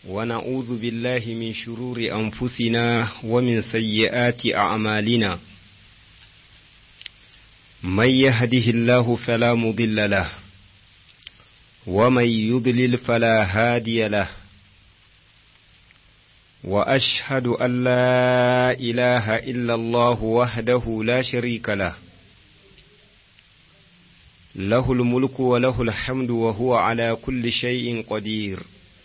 ونعوذ بالله من شرور أنفسنا ومن سيئات أعمالنا من يهده الله فلا مضل له ومن يضلل فلا هادي له وأشهد أن لا إله إلا الله وحده لا شريك له له الملك وله الحمد وهو على كل شيء قدير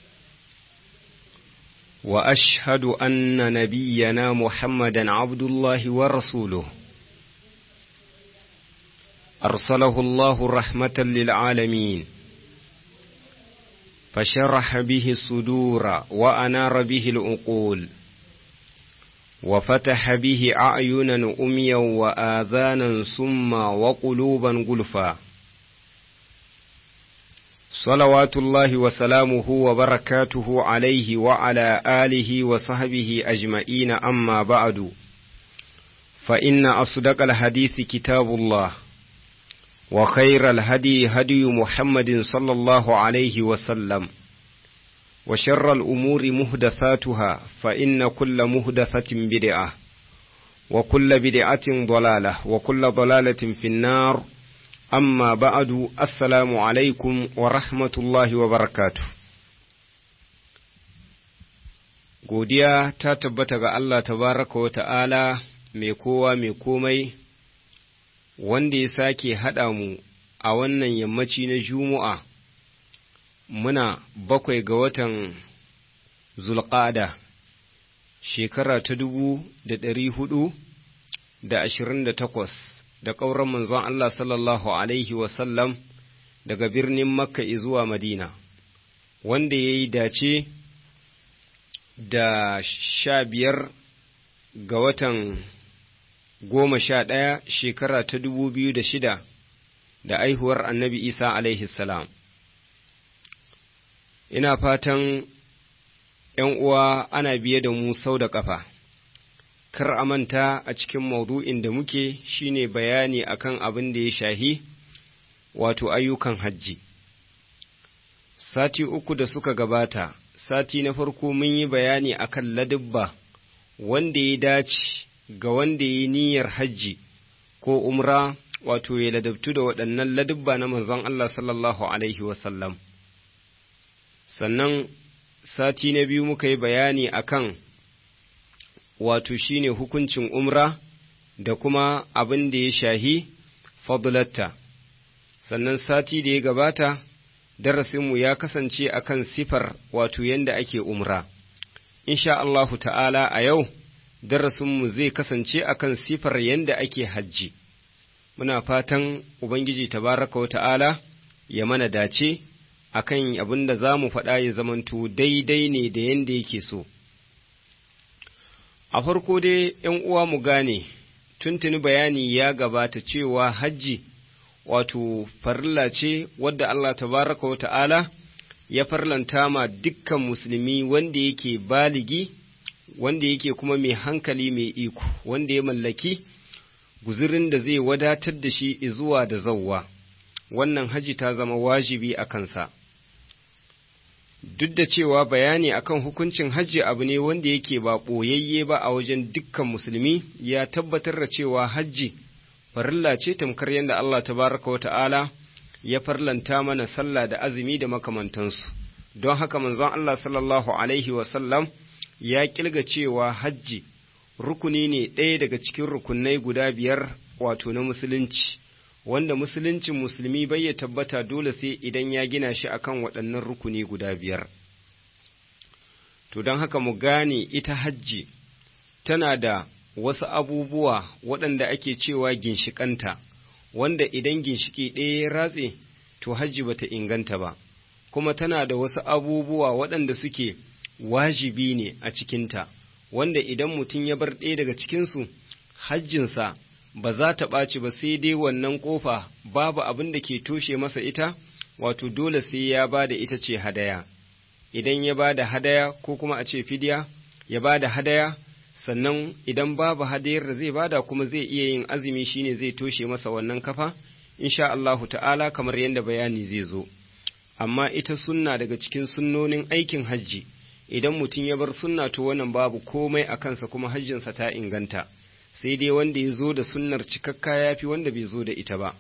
واشهد ان نبينا محمدا عبد الله ورسوله ارسله الله رحمه للعالمين فشرح به الصدور وانار به العقول وفتح به اعينا اميا واذانا سما وقلوبا غلفا صلوات الله وسلامه وبركاته عليه وعلى آله وصحبه أجمعين أما بعد فإن أصدق الحديث كتاب الله وخير الهدي هدي محمد صلى الله عليه وسلم وشر الأمور مهدثاتها فإن كل مهدثة بدعة وكل بدعة ضلالة وكل ضلالة في النار amma ba'adu assalamu alaikum wa rahmatullahi wa barakatu godiya ta tabbata ga Allah tabaraka wa ta'ala mai kowa mai komai wanda ya sake haɗa mu a wannan yammaci na juma'a muna bakwai ga watan zulƙada shekara ta dubu da ɗari hudu da ashirin da takwas da ƙauran manzon Allah sallallahu Alaihi wasallam daga birnin Makka zuwa Madina, wanda ya yi dace da sha biyar ga watan goma sha ɗaya shekara ta dubu biyu da shida da aihuwar annabi Isa alaihi salam. Ina fatan ’yan uwa ana biye da mu sau da ƙafa. kar a manta a cikin maudu'in da muke shine bayani akan abin da ya shahi wato ayyukan hajji. Sati uku da suka gabata, sati na farko mun yi bayani akan ladubba wanda ya dace ga wanda ya yi niyyar hajji ko umra wato ya ladabtu da waɗannan ladubba na manzon Allah sallallahu Alaihi wasallam. Sannan sati na biyu muka yi bayani akan wato shine hukuncin umra da kuma abin da ya shahi fadlatta sannan sati da ya gabata darasinmu ya kasance akan sifar wato yadda ake umra insha Allahu ta'ala a yau darasinmu zai kasance akan sifar yadda ake hajji muna fatan ubangiji tabaraka wa ta'ala ya mana dace akan abin da za mu faɗa ya zamanto daidai ne da yadda yake so A farko dai ’yan uwa mu gane, tuntuni bayani ya gabata cewa hajji wato farilla ce wadda Allah tabaraka wa ta'ala ya farlanta ma dukkan musulmi wanda yake baligi, wanda yake kuma mai hankali mai iko, wanda ya mallaki guzirin da zai wadatar da shi zuwa da zauwa. Wannan haji ta zama wajibi a kansa. duk da cewa bayani akan hukuncin hajji abu ne wanda yake ba ɓoyayye ba a wajen dukkan musulmi ya tabbatar da cewa hajji farilla ce tamkar yadda Allah tabaraka wata'ala ya farlanta mana sallah da azumi da makamantansu don haka manzon Allah sallallahu alaihi wasallam ya kilga cewa hajji rukuni ne ɗaya daga cikin rukunai guda biyar wato na musulunci wanda musuluncin musulmi bai ya tabbata dole sai idan ya gina shi akan waɗannan rukuni guda biyar. To don haka mu gane ita hajji tana da wasu abubuwa waɗanda ake cewa ginshikanta, wanda idan ginshiki ɗaya ya ratse, to hajji bata inganta ba, kuma tana da wasu abubuwa waɗanda suke wajibi ne a cikinta, wanda idan mutum ya bar ɗaya daga cikinsu, hajjinsa ba za ta ɓaci ba sai dai wannan ƙofa babu abin da ke toshe masa ita, wato dole sai ya ba da ita ce hadaya. Idan ya ba da hadaya ko kuma a ce fidiya, ya ba da hadaya, sannan idan babu hadayar da zai bada kuma zai iya yin azumi shine zai toshe masa wannan kafa, insha Allahu ta'ala kamar yadda bayani zai zo. Amma ita sunna daga cikin sunnonin aikin hajji, idan mutum ya bar sunna to wannan babu komai a kansa kuma hajjinsa ta inganta sai dai wanda ya zo da sunnar cikakka ya fi wanda bai zo da ita ba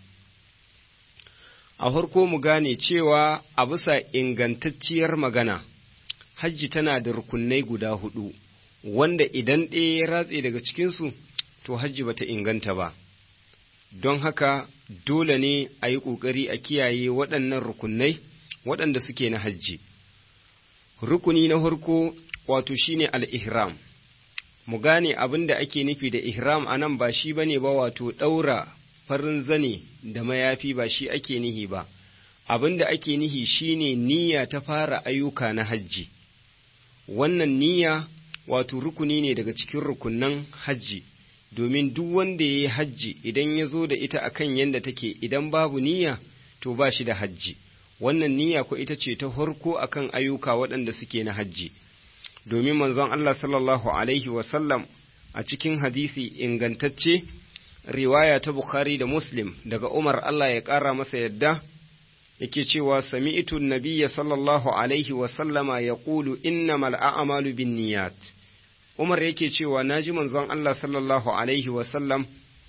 a farko mu gane cewa a bisa ingantacciyar magana hajji tana da rukunai guda hudu wanda idan ɗaya ya ratse daga cikinsu to hajji bata inganta ba don haka dole ne a yi ƙoƙari a kiyaye waɗannan rukunai waɗanda suke na hajji rukuni na farko wato shine al-ihram mu gane abin da ake nufi da ihram a nan ba shi bane ba wato ɗaura farin zane da mayafi ba shi ake nihi ba abin da ake nihi shine niyya ta fara ayyuka na hajji wannan niyya wato rukuni ne daga cikin rukunan hajji domin duk wanda ya yi hajji idan ya zo da ita akan yadda take idan babu niyya to ba shi da hajji wannan niyya ko ita ce ta farko akan ayyuka waɗanda suke na hajji domin manzon Allah sallallahu alaihi wasallam a cikin hadisi ingantacce riwaya ta Bukhari da Muslim daga Umar Allah ya ƙara masa yadda yake cewa sami'tu nabiyya sallallahu alaihi wasallama ya ƙulu innamal a'malu bin niyat Umar yake cewa naji manzon Allah sallallahu alaihi wasallam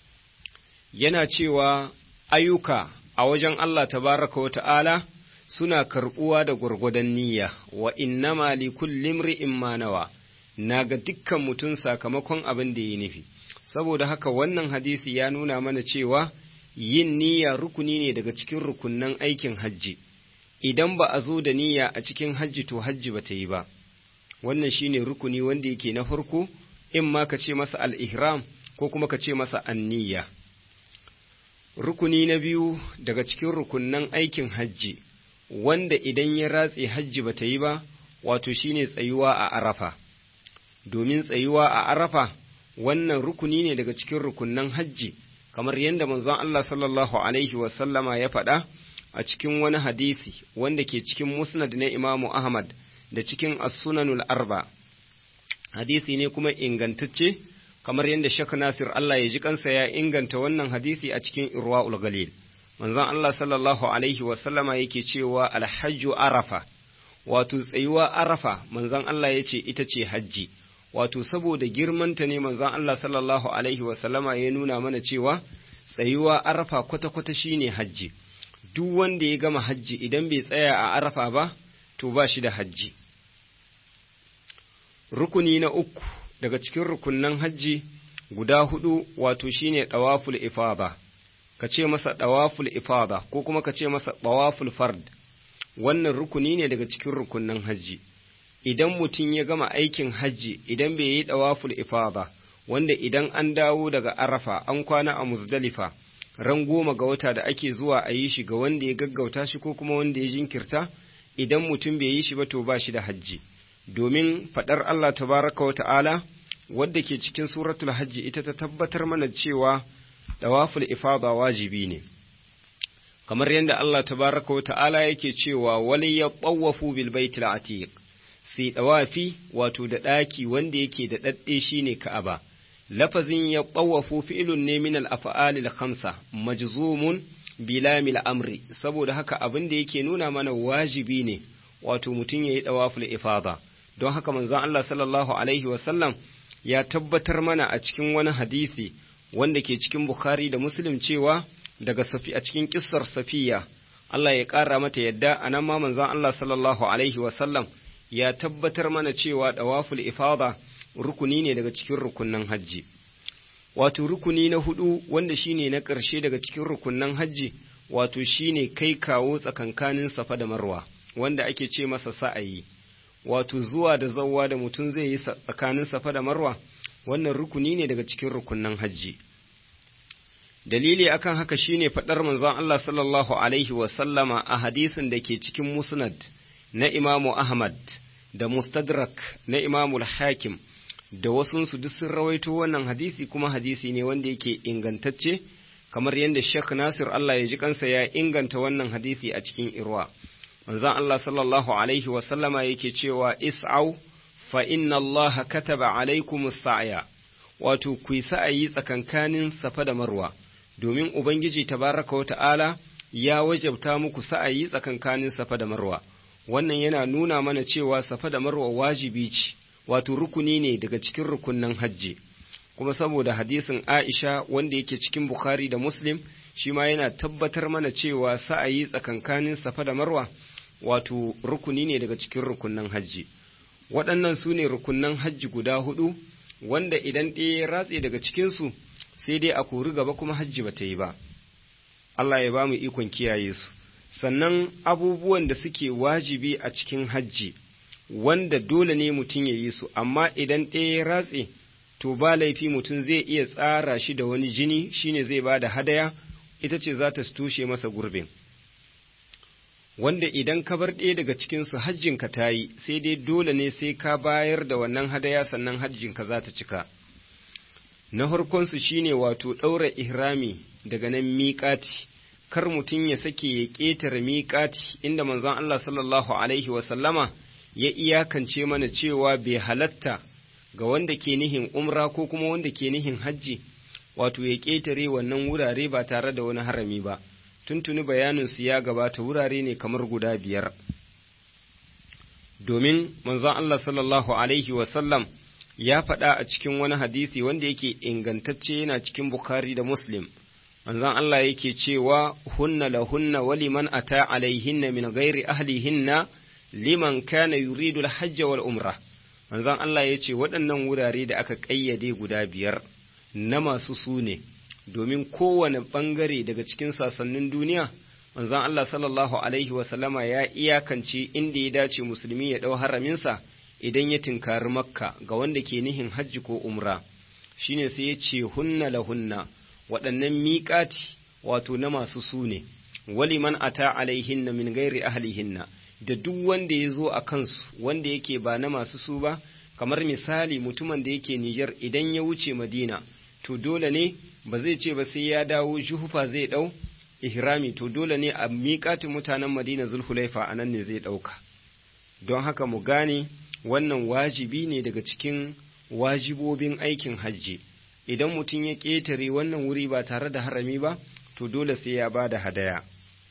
yana cewa ayyuka a wajen Allah tabaraka wa ta'ala suna karɓuwa da gwargwadon niyya wa innama li kulli imri'in ma nawa naga dukkan mutum sakamakon abin da ya nufi saboda haka wannan hadisi ya nuna mana cewa yin niyya rukuni ne daga cikin rukunnan aikin hajji idan ba a zo da niyya a cikin hajji to hajji ba ta yi ba wannan shine rukuni wanda yake na farko in ma ka ce masa al-ihram ko kuma ka ce masa an-niyya rukuni na biyu daga cikin rukunnan aikin hajji wanda idan ya ratse hajji bata yi ba wato shine tsayuwa a arafa domin tsayuwa a arafa wannan rukuni ne daga cikin rukunnan hajji kamar yadda manzon Allah sallallahu alaihi wasallama ya faɗa a cikin wani hadisi wanda ke cikin musnad na imamu ahmad da cikin as-sunanul arba hadisi ne kuma ingantacce kamar yadda shek nasir Allah ya ji kansa ya inganta wannan hadisi a cikin irwa'ul galil manzon Allah sallallahu alaihi wasallama yake cewa alhajju arafa wato tsayuwa arafa manzon Allah ya ce ita ce hajji wato saboda girmanta ne manzon Allah sallallahu alaihi wasallama ya nuna mana cewa tsayuwa arafa kwata-kwata shine hajji duk wanda ya gama hajji idan bai tsaya a arafa ba to ba shi da hajji rukuni na uku daga cikin rukunnan hajji guda hudu wato shine dawaful ifada ka ce masa dawaful ifada ko kuma ka ce masa dawaful fard wannan rukuni ne daga cikin rukunnan hajji idan mutum ya gama aikin hajji idan bai yi dawaful ifada wanda idan an dawo daga arafa an kwana a muzdalifa ran goma ga wata da ake zuwa a yi shi ga wanda ya gaggauta shi ko kuma wanda ya jinkirta idan mutum bai yi shi ba to ba shi da hajji domin faɗar Allah tabaraka wa ta'ala wadda ke cikin suratul hajji ita ta tabbatar mana cewa dawaful ifada wajibi ne kamar yadda Allah tabaraka wa ta'ala yake cewa wali ya tsawafu bil baitil atiq sai dawafi wato da ɗaki wanda yake da ɗaɗɗe shine ka'aba lafazin ya tsawafu fi'ilun ne min al-af'alil khamsa majzumun bilamil amri saboda haka abin da yake nuna mana wajibi ne wato mutum yayi dawaful ifada don haka manzon Allah sallallahu alaihi wasallam ya tabbatar mana a cikin wani hadisi wanda ke cikin Bukhari da Muslim cewa daga safi a cikin kissar Safiya Allah ya ƙara mata yadda anan ma manzon Allah sallallahu alaihi wasallam ya tabbatar mana cewa dawaful ifada rukuni ne daga cikin rukunnan hajji wato rukuni na hudu wanda shine na ƙarshe daga cikin rukunnan hajji wato shine kai kawo tsakankanin safa da marwa wanda ake ce masa sa'ayi wato zuwa da zawwa da mutum zai yi tsakanin safa da marwa wannan rukuni ne daga cikin rukunnan hajji dalili akan haka shine faɗar manzon Allah sallallahu alaihi wa sallama a hadisin da ke cikin musnad na imamu Ahmad da mustadrak na imamu hakim da wasunsu duk sun rawaito wannan hadisi kuma hadisi ne wanda yake ingantacce kamar yadda Sheikh Nasir Allah ya ji kansa ya inganta wannan hadisi a cikin irwa manzon Allah sallallahu alaihi wa sallama yake cewa is'au fa inna Allah kataba alaikum sa'ya wato ku yi sa'ayi tsakankanin safa da marwa domin ubangiji tabaraka wa ta'ala ya wajabta muku sa'ayi tsakankanin safa da marwa wannan yana nuna mana cewa safa da marwa wajibi ce wato rukuni ne daga cikin rukunnan hajji kuma saboda hadisin Aisha wanda yake cikin Bukhari da Muslim shi ma yana tabbatar mana cewa sa'ayi tsakankanin safa da marwa wato rukuni ne daga cikin rukunnan hajji waɗannan su ne rukunnan hajji guda hudu wanda idan ɗaya ya ratse daga cikinsu sai dai a kori gaba kuma hajji ba ta yi ba Allah ya ba mu ikon kiyaye su sannan abubuwan da suke wajibi a cikin hajji wanda dole ne mutum ya yi su amma idan ɗaya ya ratse to ba laifi mutum zai iya tsara shi da wani jini shine zai ba da hadaya ita ce za ta tushe masa gurbin wanda idan ka bar ɗaya daga cikinsu hajjinka ta yi sai dai dole ne sai ka bayar da wannan hadaya sannan hajjinka za ta cika na farkonsu shine wato ɗaura ihrami daga nan miƙati kar mutum ya sake ya ƙetare miƙati inda manzon Allah sallallahu alaihi wasallama ya iyakance mana cewa bai halatta ga wanda ke nihin umra ko kuma wanda ke nihin hajji wato ya ƙetare wannan wurare ba tare da wani harami ba tuntuni bayaninsu ya gabata wurare ne kamar guda biyar domin manzon Allah sallallahu alaihi wasallam ya faɗa a cikin wani hadisi wanda yake ingantacce yana cikin Bukhari da Muslim manzon Allah yake cewa hunna lahunna wa liman ata alaihinna min ghairi ahlihinna liman kana yuridu al-hajj wal umrah manzon Allah ya ce waɗannan wurare da aka ƙayyade guda biyar na masu su ne domin kowane ɓangare daga cikin sasannin duniya manzon Allah sallallahu alaihi wasallama ya iyakance inda ya dace musulmi ya ɗau haraminsa idan ya tinkari makka ga wanda ke nihin hajji ko umra shine sai ya ce hunna lahunna waɗannan miƙati wato na masu su ne waliman ata alaihinna min gairi ahlihinna da duk wanda ya zo a kansu wanda yake ba na masu su ba kamar misali mutumin da yake Nijar idan ya wuce Madina to dole ne ba zai ce ba sai ya dawo juhufa zai ɗau ihrami to dole ne a miƙatin mutanen Madina Zulhulaifa a nan ne zai ɗauka don haka mu gane wannan wajibi ne daga cikin wajibobin aikin hajji idan mutum ya ƙetare wannan wuri ba tare da harami ba to dole sai ya ba da hadaya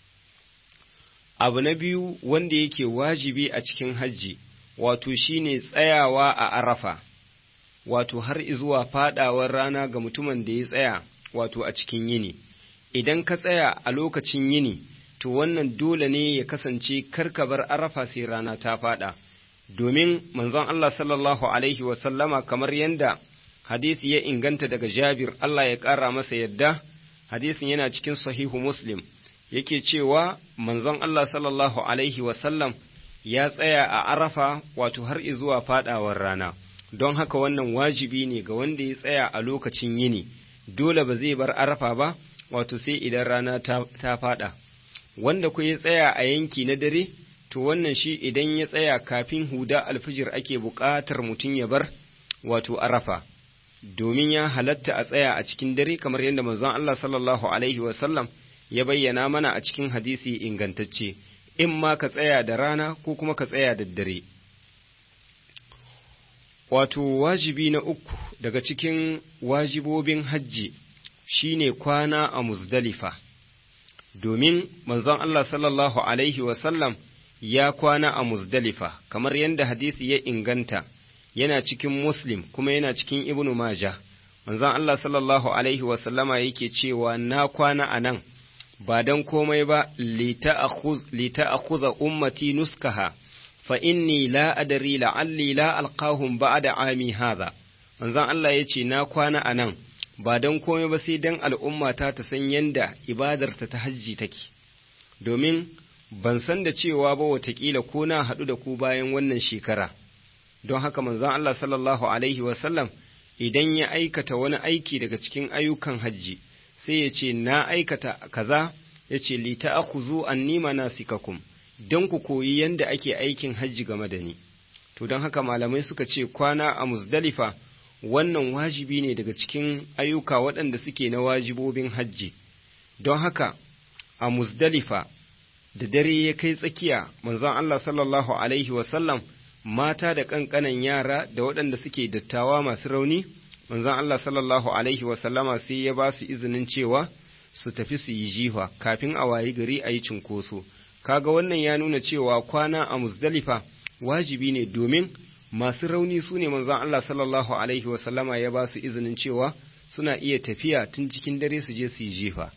abu na biyu wanda yake wajibi a cikin hajji wato shine tsayawa a arafa wato har zuwa fadawar rana ga mutumin da ya tsaya wato a cikin yini idan ka tsaya a lokacin yini to wannan dole ne ya kasance karkabar arafa sai rana ta fada domin manzon Allah sallallahu alaihi wasallama kamar yadda hadisi ya inganta daga Jabir Allah ya ƙara masa yadda hadisin yana cikin sahihu Muslim yake cewa manzon Allah sallallahu alaihi wasallam ya tsaya a arafa wato har zuwa fadawar rana don haka wannan wajibi ne ga wanda ya tsaya a lokacin yini dole ba zai bar arafa ba wato sai idan rana ta, ta fada wanda ku ya tsaya a yanki na dare to wannan shi idan ya tsaya kafin huda alfijir ake buƙatar mutum ya bar wato arafa domin ya halatta a tsaya a cikin dare kamar yadda manzon Allah sallallahu alaihi wasallam ya bayyana mana a cikin hadisi ingantacce in ma ka tsaya da rana ko kuma ka tsaya da dare wato wajibi na uku daga cikin wajibobin hajji shine kwana a muzdalifa domin manzon Allah sallallahu alaihi wasallam ya kwana a muzdalifa kamar yadda hadisi ya inganta yana cikin muslim kuma yana cikin ibnu majah manzon Allah sallallahu alaihi wasallama yake cewa na kwana a nan ba don komai ba lita a ummati nuskaha fa inni la adari la'alli la alqahum ba'da ami hadha manzon Allah ya ce na kwana a nan ba don komai ba sai don al'ummata ta san yanda ibadarta ta hajji take domin ban san da cewa ba watakila ko na haɗu da ku bayan wannan shekara don haka manzon Allah sallallahu alaihi wasallam idan ya aikata wani aiki daga cikin ayyukan hajji sai ya ce na aikata kaza ya ce li ta'khudhu anni manasikakum don ku koyi yanda ake aikin hajji game da ni to don haka malamai suka ce kwana a muzdalifa wannan wajibi ne daga cikin ayyuka waɗanda suke na wajibobin hajji don haka a muzdalifa da dare ya kai tsakiya manzon Allah sallallahu alaihi wasallam mata da ƙanƙanan yara da waɗanda suke dattawa masu rauni manzon Allah sallallahu alaihi wasallama sai ya ba su izinin cewa su tafi su yi jiha kafin a wayi gari a yi cinkoso kaga wannan ya nuna cewa kwana a muzdalifa wajibi ne domin masu rauni su ne manzon Allah sallallahu alaihi wasallama ya ba su izinin cewa suna iya tafiya tun cikin dare su je su yi jefa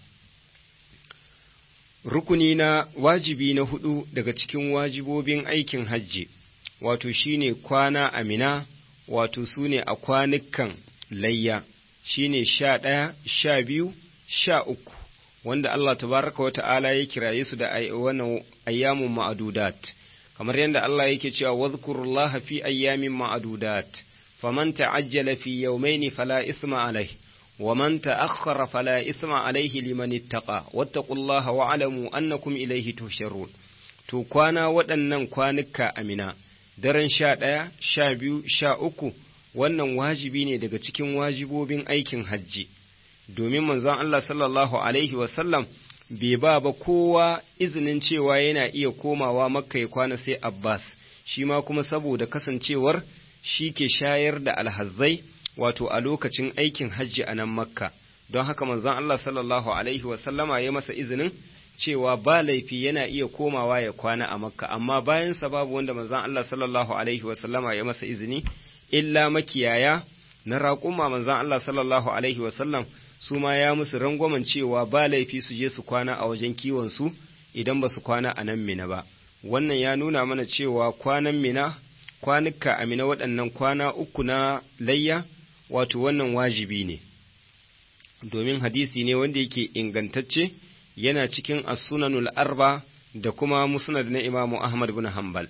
rukuni na wajibi na hudu daga cikin wajibobin aikin hajji wato shine kwana amina wato su ne a kwanukan layya shine sha ɗaya sha biyu sha uku wanda Allah tabaraka wa ta'ala ya kiraye su da wannan ayyamun ma'adudat kamar yadda Allah yake cewa wadhkurullaha fi ayyamin ma'adudat faman ta'ajjala fi yawmayn fala ithma alayhi ومن تأخر فلا إثم عليه لمن اتقى واتقوا الله واعلموا أنكم إليه تحشرون to kwana waɗannan kwanuka amina daren sha ɗaya sha biyu sha uku wannan wajibi ne daga cikin wajibobin aikin hajji domin manzon Allah sallallahu alaihi wasallam bai ba ba kowa izinin cewa yana iya komawa makka ya kwana sai abbas shi ma kuma saboda kasancewar shi ke shayar da alhazzai wato a lokacin aikin hajji a nan makka don haka manzon Allah sallallahu alaihi wasallama ya masa izinin cewa ba laifi yana iya komawa ya kwana a makka amma bayansa babu wanda manzon Allah sallallahu alaihi wasallama ya masa izini illa makiyaya na raƙuma manzon Allah sallallahu alaihi wasallam su ma ya musu rangwamen cewa ba laifi su je su kwana a wajen kiwon su idan ba su kwana a nan mina ba wannan ya nuna mana cewa kwanan mina kwanuka a mina waɗannan kwana uku na layya wato wannan wajibi ne domin hadisi ne wanda yake ingantacce yana cikin as-sunanul arba da kuma musnad na imamu ahmad bin hanbal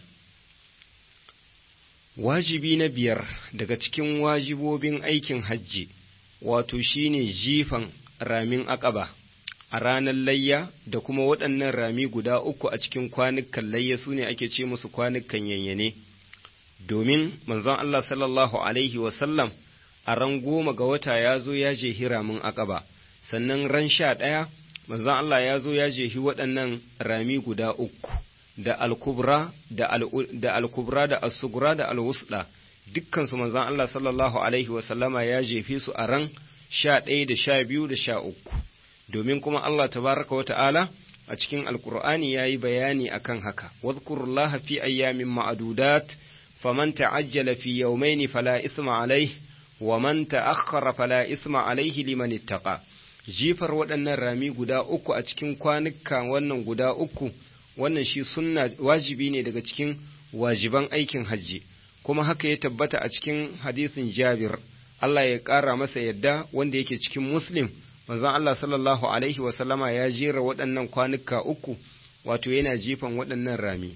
wajibi na biyar daga cikin wajibobin aikin hajji wato shine jifan ramin akaba a ranar layya da kuma waɗannan rami guda uku a cikin kwanukan layya su ne ake ce musu kwanukan yanyane domin manzon Allah sallallahu alaihi wasallam a ran goma ga wata ya zo ya jehi ramin akaba sannan ran sha ɗaya manzon Allah ya zo ya jehi waɗannan rami guda uku da alkubra da alkubra da asugura da alwusda dukkansu manzon Allah sallallahu alaihi wasallama ya jefe su a ran sha ɗaya da sha biyu da sha uku domin kuma Allah tabaraka wa ta'ala a cikin alkur'ani ya yi bayani akan haka wadhkurullaha fi ayyamin ma'adudat faman ta'ajjala fi yawmaini fala isma alaihi wa man ta'akhkhara fala isma alaihi liman ittaqa jifar waɗannan rami guda uku a cikin kwanuka wannan guda uku wannan shi sunna wajibi ne daga cikin wajiban aikin hajji kuma haka ya tabbata a cikin hadisin Jabir Allah ya ƙara masa yadda wanda yake cikin Muslim manzon Allah sallallahu alaihi wa sallama ya jera waɗannan kwanuka uku wato yana jifan waɗannan rami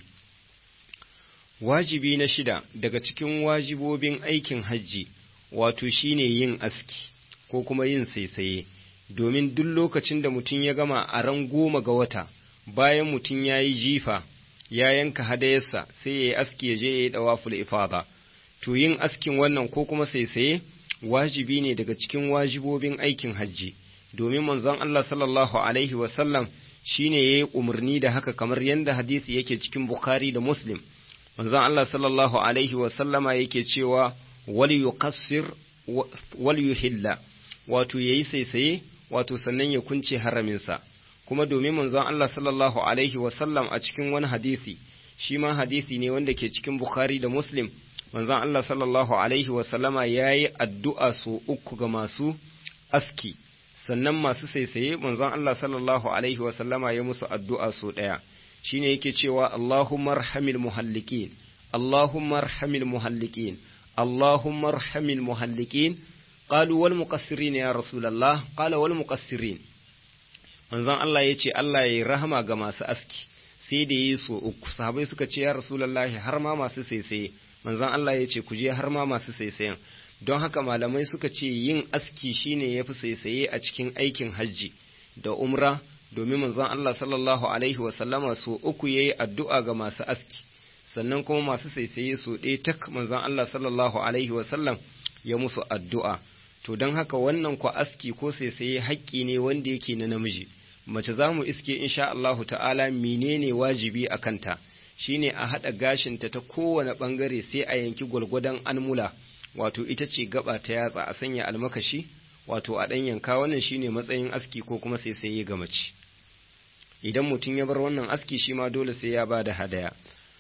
wajibi na shida daga cikin wajibobin aikin hajji wato shine yin aski ko kuma yin saisaye domin duk lokacin da mutum ya gama a ran goma ga wata bayan mutum ya yi jifa ya yanka hadayarsa sai ya yi aski ya je ya yi dawaful ifada to yin askin wannan ko kuma saisaye wajibi ne daga cikin wajibobin aikin hajji domin manzon Allah sallallahu alaihi wasallam shine yayi umarni da haka kamar yadda hadisi yake cikin Bukhari da Muslim manzon Allah sallallahu alaihi wasallama yake cewa wal yuqassir wal yuhilla wato yayi saisaye wato sannan ya kunce haraminsa kuma domin manzon Allah sallallahu alaihi wasallam a cikin wani hadisi shi ma hadisi ne wanda ke cikin Bukhari da Muslim manzon Allah sallallahu alaihi wasallama yayi addu'a so uku ga masu aski sannan masu saisaye manzon Allah sallallahu alaihi wasallama ya musu addu'a so ɗaya shine yake cewa Allahumma arhamil muhallikin Allahumma arhamil muhallikin Allahumma arhamil muhallikin qalu wal muqassirin ya rasulullah qala wal muqassirin manzon Allah yace Allah yayi rahama ga masu aski sai da yi so uku sahabbai suka ce ya rasulullah har ma masu saisaye manzon Allah yace ku je har ma masu saisayen don haka malamai suka ce yin aski shine yafi saisaye a cikin aikin hajji da umra domin manzon Allah sallallahu alaihi wasallama so uku yayi addu'a ga masu aski sannan kuma masu saisaye so ɗaya tak manzon Allah sallallahu alaihi wasallam ya musu addu'a to don haka wannan kwa aski ko saisaye haƙƙi ne wanda yake na namiji mace za mu iske insha Allahu ta'ala menene wajibi a kanta shine a haɗa gashinta ta kowane ɓangare sai a yanki gwalgwadon almula wato ita ce gaba ta yatsa a sanya almakashi wato a ɗan yanka wannan shine matsayin aski ko kuma sai sai ga mace idan mutum ya bar wannan aski shi ma dole sai ya ba da hadaya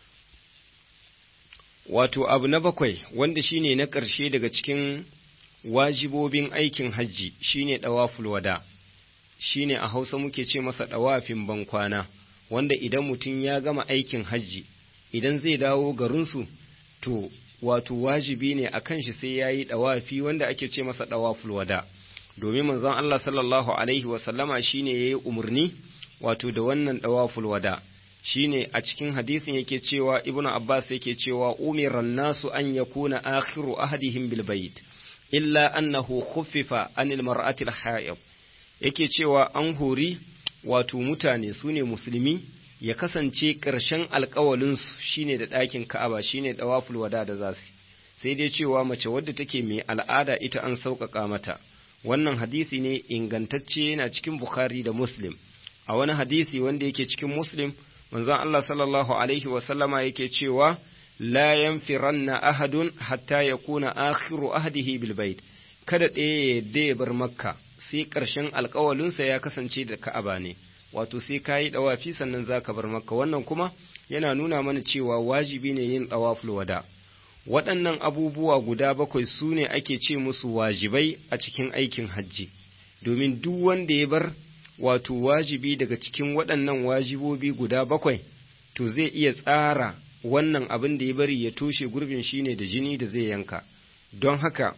wato abu na bakwai wanda shine na ƙarshe daga cikin wajibobin aikin hajji shine ɗawaful wada shine a hausa muke ce masa ɗawafin bankwana wanda idan mutum ya gama aikin hajji idan zai dawo garinsu to wato wajibi ne a kan shi sai ya yi ɗawafi wanda ake ce masa ɗawaful wada domin manzon Allah sallallahu alaihi wasallama shine ya yi umarni wato da wannan ɗawaful wada shine a cikin hadisin yake cewa ibnu abbas yake cewa umiran nasu an yakuna akhiru ahadihim bil bait illa annahu khuffifa anil mar'ati al haid yake cewa an hori wato mutane sune musulmi ya kasance ƙarshen alƙawalinsu shine da ɗakin ka'aba shine dawaful wada da zasu sai dai cewa mace wadda take mai al'ada ita an sauƙaƙa mata wannan hadisi ne ingantacce yana cikin bukhari da muslim a wani hadisi wanda yake cikin muslim manzon Allah sallallahu alaihi wa sallama yake cewa la yanfiranna ahadun hatta yakuna akhiru ahdihi bil bait kada ɗaya ya yadda ya bar makka sai ƙarshen alƙawalinsa ya kasance da ka'aba ne wato sai ka yi ɗawafi sannan za ka bar makka wannan kuma yana nuna mana cewa wajibi ne yin ɗawaful wada waɗannan abubuwa guda bakwai su ne ake ce musu wajibai a cikin aikin hajji domin duk wanda ya bar wato wajibi daga cikin waɗannan wajibobi guda bakwai to zai iya tsara wannan abin da ya bari ya toshe gurbin shine da jini da zai yanka don haka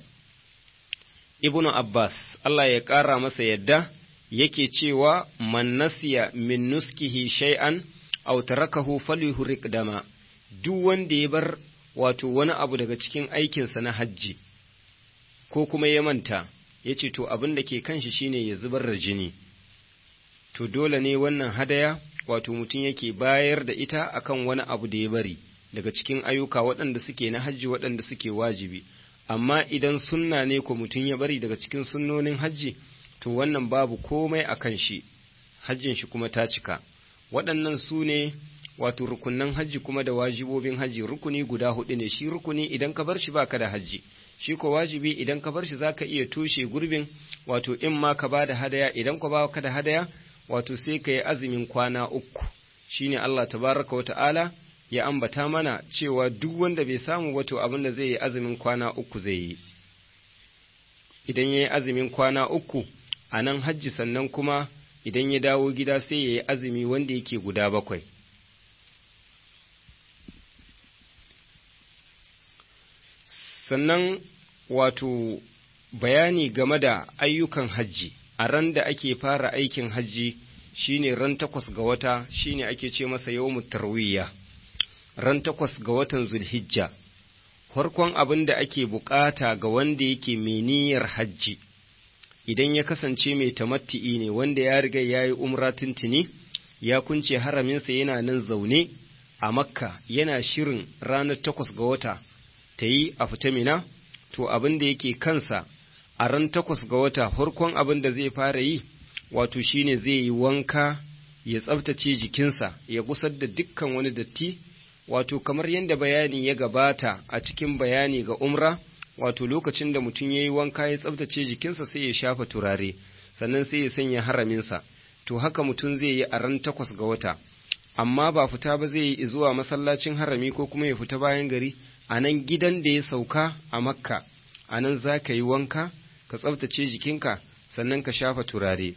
ibnu abbas Allah ya ƙara masa yadda yake cewa man nasiya min nuskihi shay'an aw tarakahu falyuhriq dama duk wanda ya bar wato wani abu daga cikin aikinsa na hajji ko kuma ya manta ya ce to abin da ke kanshi shine ya zubar da jini to dole ne wannan hadaya wato mutum yake bayar da ita akan wani abu da ya bari daga cikin ayyuka waɗanda suke na hajji waɗanda suke wajibi amma idan sunna ne ko mutum ya bari daga cikin sunnonin hajji to wannan babu komai a kan shi hajjin shi kuma ta cika waɗannan su ne wato rukunan hajji kuma da wajibobin hajji rukuni guda hudu ne shi rukuni idan ka bar shi baka da hajji shi ko wajibi idan ka bar shi zaka iya toshe gurbin wato in ma ka bada hadaya idan ka ba ka da hadaya wato sai ka yi azumin kwana uku shine Allah tabaraka wa ta'ala ya ambata mana cewa duk wanda bai samu wato abin da zai yi azumin kwana uku zai yi idan ya yi azumin kwana uku a nan hajji sannan kuma idan ya dawo gida sai ya yi azumi wanda yake guda bakwai sannan wato bayani game da ayyukan hajji a ran da ake fara aikin hajji shine ran takwas ga wata shine ake ce masa yawmut tarwiyya ran takwas ga watan zulhijja farkon abin da ake bukata ga wanda yake mai niyyar hajji idan ya kasance mai tamatti'i ne wanda ya riga ya yi umra tuntuni ya kunce haraminsa yana nan zaune a makka yana shirin ranar takwas ga wata ta yi a fita mina to abin da yake kansa a ran takwas ga wata farkon abin da zai fara yi wato shine zai yi wanka ya tsabtace jikinsa ya gusar da dukkan wani datti wato kamar yadda bayani ya gabata a cikin bayani ga umra wato lokacin da mutum ya yi wanka ya tsabtace jikinsa sai ya shafa turare sannan sai ya sanya haraminsa to haka mutum zai yi a ran takwas ga wata amma ba fita ba zai yi zuwa masallacin harami ko kuma ya fita bayan gari a nan gidan da ya sauka a makka a nan za ka yi wanka ka tsabtace jikinka sannan ka shafa turare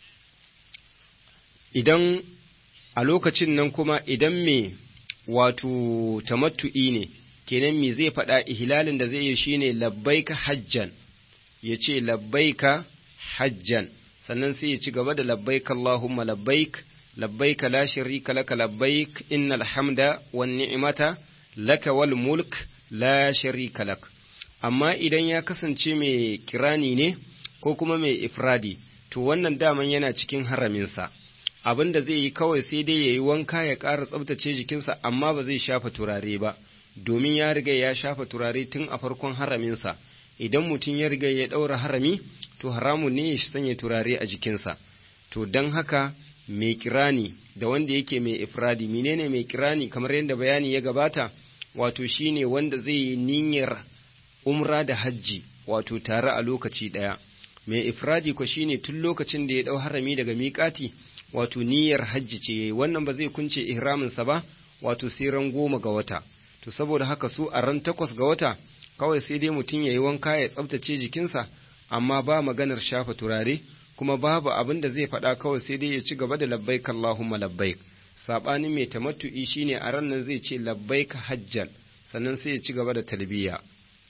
idan a lokacin nan kuma idan me wato tamattu'i ne kenan me zai faɗa ihlalin da zai yi shine labbaika hajjan ya ce labbaika hajjan sannan sai ya ci gaba da labbaik Allahumma labbaik labbaik la sharika laka labbaik innal hamda wan ni'mata laka wal mulk la sharika lak amma idan ya kasance mai kirani ne ko kuma mai ifradi to wannan daman yana cikin haraminsa abin da zai yi kawai sai dai ya yi wanka ya ƙara tsabtace jikinsa amma ba zai shafa turare ba domin ya riga ya shafa turare tun a farkon haraminsa idan mutum ya riga ya ɗaura harami to haramun ne ya sanya turare a jikinsa to don haka mai kirani da wanda yake mai ifradi menene mai kirani kamar yadda bayani ya gabata wato shine wanda zai yi niyyar umra da hajji wato tare a lokaci ɗaya mai ifradi ko shine tun lokacin da ya ɗau harami daga miƙati wato niyyar hajji ce yayi wannan ba zai kunce ihraminsa ba wato sai ran goma ga wata to saboda haka su a ran takwas ga wata kawai sai dai mutum ya yi wanka ya tsabtace jikinsa amma ba maganar shafa turare kuma babu abin da zai faɗa kawai sai dai ya ci gaba da labbaik Allahumma labbaik sabanin mai tamattu'i shine a ran nan zai ce labbaik hajjan sannan sai ya ci gaba da talbiya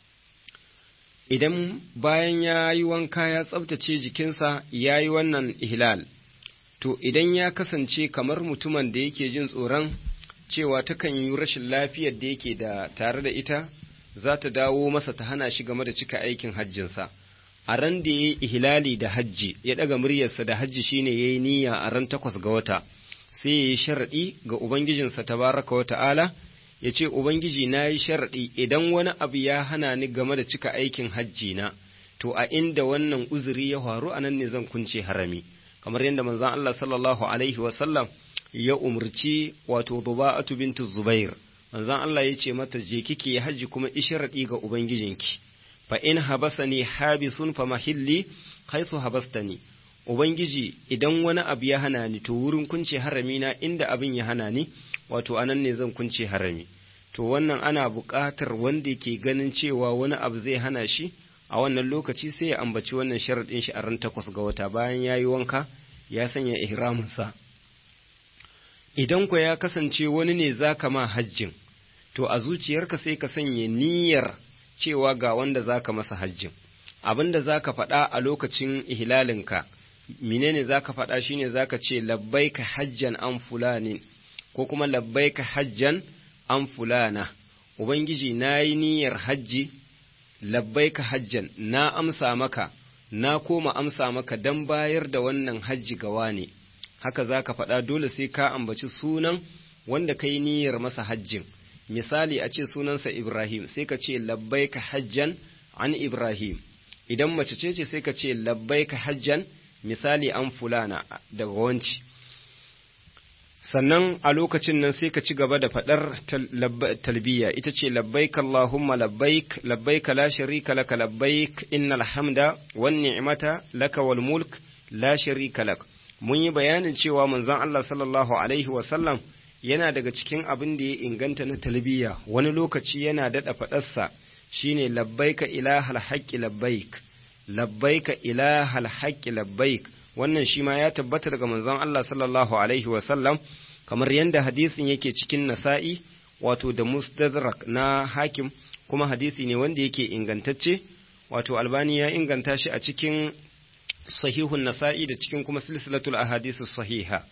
idan bayan ya yi wanka ya tsabtace jikinsa ya yi wannan ihlal to idan ya kasance kamar mutumin da yake jin tsoron cewa takan yi rashin lafiyar da yake da tare da ita za ta dawo masa ta hana shi game da cika aikin hajjinsa a ran da ya yi ihlali da hajji ya ɗaga muryarsa da hajji shine ya yi niyya a ran takwas ga wata sai ya yi sharaɗi ga ubangijinsa tabaraka wa ta'ala ya ce ubangiji na yi sharaɗi idan wani abu ya hana ni game da cika aikin hajji na to a inda wannan uzuri ya faru a nan ne zan kunce harami kamar yadda manzon Allah sallallahu alaihi wa sallam ya umurci wato Duba'atu bintu Zubair manzon Allah ya ce mata je kike haji kuma isharadi ga ubangijinki fa in habasani habisun fa mahilli haythu habastani ubangiji idan wani abu ya hana ni to wurin kunce harami na inda abin ya hana ni wato anan ne zan kunce harami to wannan ana buƙatar wanda ke ganin cewa wani abu zai hana shi a wannan lokaci sai ya ambaci wannan sharaɗin shi a ran takwas ga wata bayan ya yi wanka ya sanya ihraminsa idan ku ya kasance wani ne za ka ma hajjin to a zuciyarka sai ka sanya niyyar cewa ga wanda za ka masa hajjin abin da za ka faɗa a lokacin ihlalinka menene za ka faɗa shine za ka ce labbaika hajjan an fulani ko kuma labbaika hajjan an fulana ubangiji na yi niyyar hajji labbaika hajjan na amsa maka na koma amsa maka don bayar da wannan hajji gawa ne haka za ka faɗa dole sai ka ambaci sunan wanda ka yi niyyar masa hajjin misali a ce sunansa ibrahim sai ka ce labbaika hajjan an ibrahim idan mace ce ce sai ka ce labbaika hajjan misali an fulana daga wanci sannan a lokacin nan sai ka ci gaba da faɗar talbiya ita ce labbaik Allahumma labbaik labbaik la sharika laka labbaik innal hamda wan ni'mata laka wal mulk la sharika lak mun yi bayanin cewa manzon Allah sallallahu alaihi wa sallam yana daga cikin abin da ya inganta na talbiya wani lokaci yana daɗa faɗarsa shine labbaika ilahal haqqi labbaik labbaika ilahal haqqi labbaik wannan shi ma ya tabbata daga manzon Allah sallallahu alaihi wasallam kamar yadda hadisin yake cikin nasa'i wato da mustadrak na hakim kuma hadisi ne wanda yake ingantacce wato albani ya inganta shi a cikin sahihun nasa'i da cikin kuma silsilatul ahadisu sahiha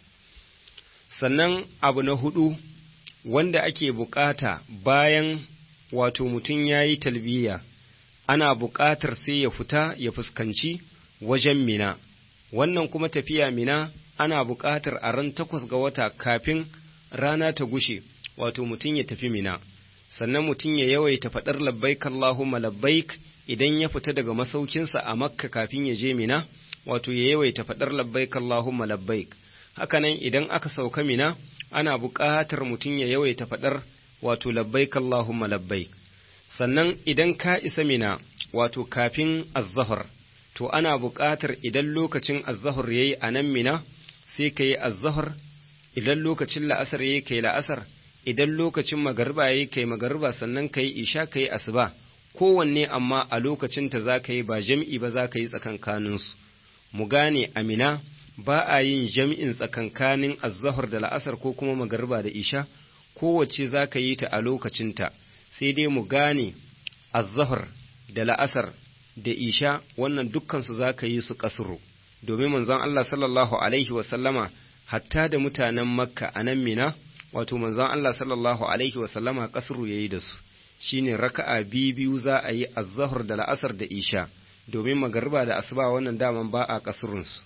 sannan abu na hudu wanda ake bukata bayan wato mutum ya yi talbiya ana bukatar sai ya fita ya fuskanci wajen mina wannan kuma tafiya mina ana buƙatar a ran takwas ga wata kafin rana ta gushe wato mutum ya tafi mina sannan mutum ya yawaita faɗar labbaik Allahumma labbaik idan ya fita daga masaukinsa a makka kafin ya je mina wato ya yawaita faɗar labbaik Allahumma labbaik hakanan idan aka sauka mina ana buƙatar mutum ya yawaita faɗar wato labbaik Allahumma labbaik sannan idan ka isa mina wato kafin azzahar to ana buƙatar idan lokacin azzahar yayi a nan mina sai ka yi azzahar idan lokacin la'asar yayi kai la'asar idan lokacin magariba yayi kai magariba sannan ka yi isha ka yi asuba kowanne amma a lokacin ta za ka yi ba jam'i ba za ka yi tsakankaninsu mu gane amina ba a yin jam'in tsakankanin azzahar da la'asar ko kuma magariba da isha kowace za ka yi ta a lokacinta sai dai mu gane azzahar da la'asar da isha wannan dukkansu za ka yi su kasuru domin manzon Allah sallallahu alaihi wasallama hatta da mutanen makka a nan mina wato manzon Allah sallallahu alaihi wasallama kasuru ya yi da su shine raka'a biyu biyu za a yi azzahar da la'asar da isha domin magariba da asuba wannan daman ba a kasurunsu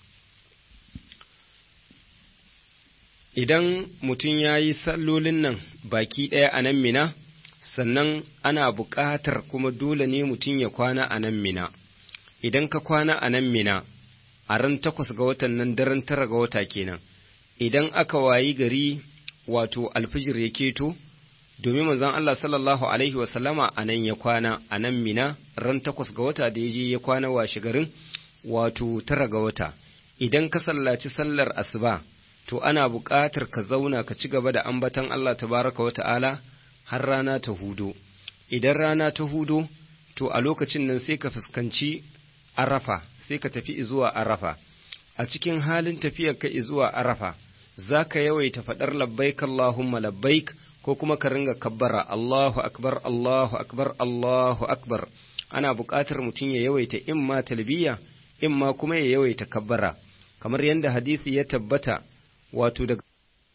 idan mutum ya yi sallolin nan baki ɗaya a nan mina sannan ana buƙatar kuma dole ne mutum ya kwana a nan mina idan ka kwana a nan mina a ran takwas ga watan nan daren tara ga wata kenan idan aka wayi gari wato alfijir ya keto domin manzon Allah sallallahu alaihi wasallama a nan ya kwana a nan mina ran takwas ga wata da ya je ya kwana washe garin wato tara ga wata idan ka sallaci sallar asuba to ana buƙatar ka zauna ka ci gaba da ambatan Allah tabaraka wa ta'ala har rana ta hudo idan rana ta hudo to a lokacin nan sai ka fuskanci arafa sai ka tafi zuwa arafa a cikin halin tafiyar ka zuwa arafa za ka yawaita faɗar labbaik Allahumma labbaik ko kuma ka ringa kabbara Allahu akbar Allahu akbar Allahu akbar ana buƙatar mutum ya yawaita imma talbiya imma kuma ya yawaita kabbara kamar yadda hadisi ya tabbata wato daga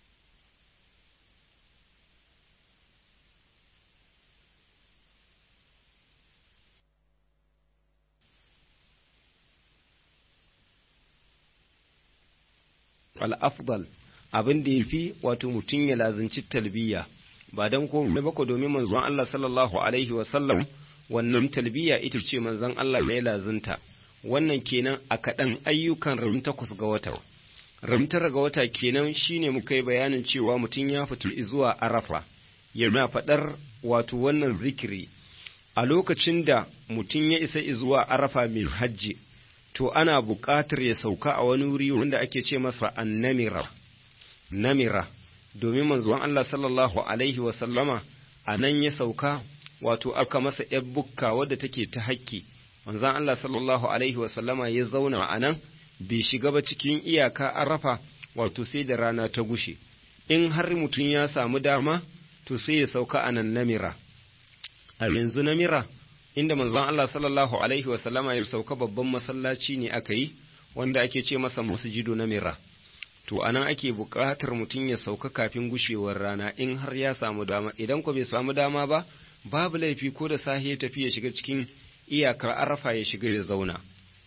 al'afdal abin da ya fi wato mutum ya lazanci talbiya ba don komai ba ko domin manzon Allah sallallahu alaihi wasallam wannan talbiya ita ce manzon Allah ya lazunta wannan kenan a kaɗan ayyukan ram takwas ga wata ram tara ga wata kenan shine muka yi bayanin cewa mutum ya fito zuwa arafa yana faɗar wato wannan zikiri a lokacin da mutum ya isa zuwa arafa mai hajji to ana buƙatar ya sauka a wani wuri wanda ake ce masa annamira namira domin manzon Allah sallallahu alaihi wa sallama a nan ya sauka wato aka masa ‘yar bukka wadda take ta hakki manzon Allah sallallahu alaihi wa sallama ya zauna a nan bai shiga ba cikin iyaka arafa wato sai da rana ta gushe in har mutum ya samu dama to sai ya sauka a nan namira a yanzu namira inda manzon Allah sallallahu alaihi wasallama ya sauka babban masallaci ne aka yi wanda ake ce masa masjidu namira to anan ake buƙatar mutum ya sauka kafin gushewar rana in har ya samu dama idan ko bai samu dama ba babu laifi ko da sahi ya tafi ya shiga cikin iyakar arafa ya shiga ya zauna